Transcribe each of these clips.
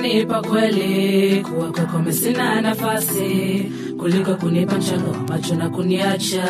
ungenipa kweli kuwa kwako mimi sina nafasi kuliko kunipa mchango wa macho na kuniacha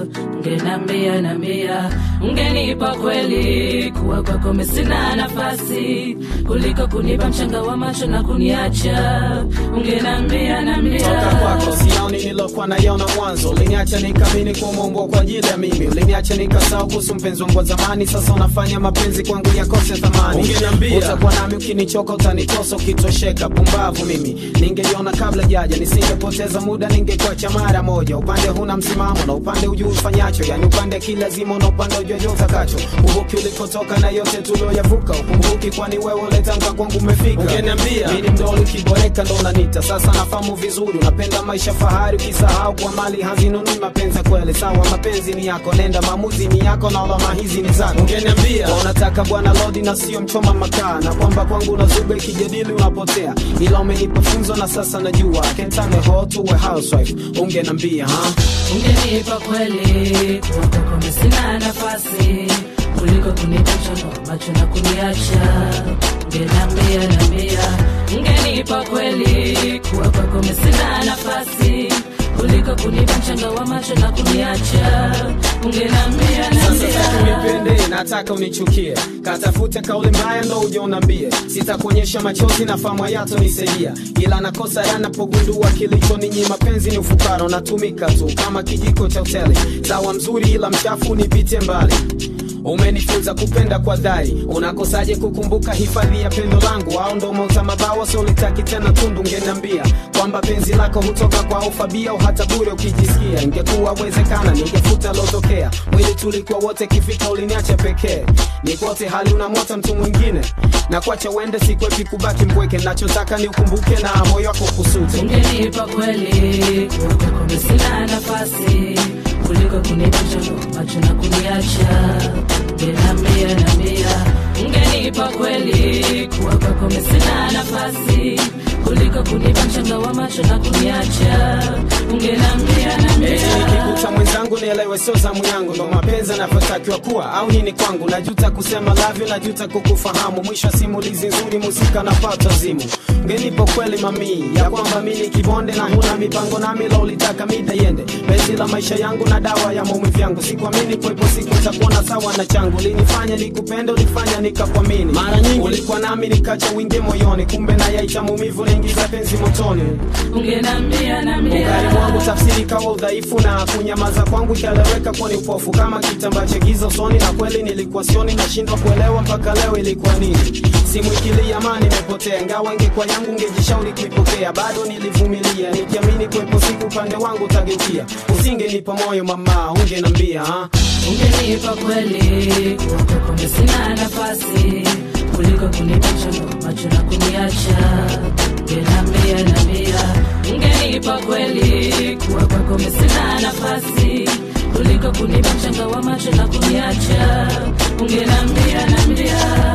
ungenambia nambia ungenipa kweli kuwa kwako mimi sina nafasi kuliko kunipa mchanga wa macho na kuniacha ungenambia nambia toka kwako sioni nilokuwa naiona mwanzo uliniacha nikamini kumeumbwa kwa ajili ya mimi uliniacha nikasahau kuhusu mpenzi wangu wa zamani sasa unafanya mapenzi kwangu yakose thamani Ungeniambia. utakuwa nami ukinichoka utanitosa ukitosheka pumbavu mimi ningeiona kabla jaja nisingepoteza muda ningekuacha mara moja upande huna msimamo na upande ujuu ufanyacho yani upande kilazima na upande ujuajo utakacho uvuki ulikotoka na yote tulioyavuka ukumbuki kwani wewe uletanga kwangu umefika Ungeniambia. mimi mdoli ukiboreka ndo unanita sasa nafahamu vizuri unapenda maisha fahari ukisahau kwa mali hazinunui mapenzi ya kweli sawa mapenzi ni yako nenda maamuzi ni yako na alama hizi ni zako Ungeniambia. Kwa unataka bwana lodi na sio mchoma makaa na kwamba kwangu unazuga ikijadili unapotea ila umenipa funzo na sasa najua kentane ho tuwe housewife ungenambia ha? ungenipa kweli kuwa kwako mimi sina nafasi kuliko kunipa mchango wa macho na kuniacha ungenambia nambia ungenipa kweli kuwa kwako mimi sina nafasi kuliko kunipa mchanga wa macho na kuniacha ungenambia Sasa sitaki nambia unipende, nataka unichukie. Katafute kauli mbaya ndo uje unambie. Sitakuonyesha machozi na fahamu yato nisaidia, ila nakosa yanapogundua kilicho ninyi mapenzi ni ufukara, unatumika tu kama kijiko cha hoteli. Sawa mzuri ila mchafu, nipite mbali umenifunza kupenda kwa dhari unakosaje kukumbuka hifadhi ya pendo langu au ndo mauta mabawa solitaki tena tundu ngeniambia kwamba penzi lako hutoka kwa ufabia au hata bure ukijisikia ingekuwa wezekana ningefuta lotokea mwili tulikuwa wote kifika uliniacha pekee nikote hali unamwota mtu mwingine na kuacha uende sikwepi kubaki mpweke nachotaka ni ukumbuke na moyo wako kusute ungenipa kweli kuwa kwako mimi sina nafasi kuliko kunipa mchango wa macho na kuniacha ungenambia nambia ungenipa kweli kuwa kwako mimi sina nafasi kuliko kunipa mchanga wa macho na kuniacha ungenambia Eti nambia nikikuta mwenzangu nielewe sio zamu yangu ndo mapenzi anavyotakiwa kuwa au nini kwangu najuta kusema lavyo najuta kukufahamu mwisho wa simulizi nzuri musika napata zimu ngenipo kweli mamii ya kwamba mi ni kibonde na huna mipango nami la ulitaka mida yende bezi la maisha yangu na dawa ya maumivu yangu sikuamini kwepo siku takuona sawa na changu linifanya nikupende ulifanya nikakuamini mara nyingi ulikuwa nami nikacha wingi moyoni kumbe na yaita maumivu naingiza penzi motoni ungenambia Ungari nambia mwangu tafsiri kawa udhaifu na kunyamaza kwangu ikaleweka kuwa ni upofu kama kitambaa cha giza usoni, na kweli nilikuwa sioni, nashindwa kuelewa mpaka leo ilikuwa nini. Simu ikilia amani imepotea, ingawa ingekuwa yangu ngejishauri kuipokea, bado nilivumilia nikiamini kuwepo siku upande wangu utageukia. Usingenipa moyo mama, ungenambia ha? ungenipa kweli kuwa kwako mimi sina nafasi kuliko kunipa mchango wa macho na kuniacha ungenambia nambia ungenipa kweli kuwa kwako mimi sina nafasi kuliko kunipa mchanga wa macho na kuniacha ungenambia nambia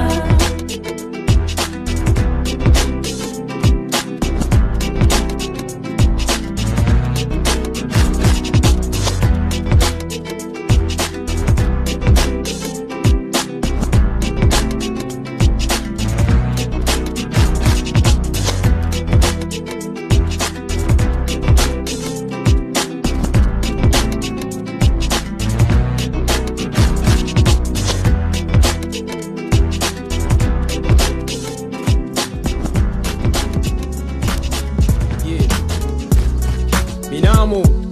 Yeah. Binamu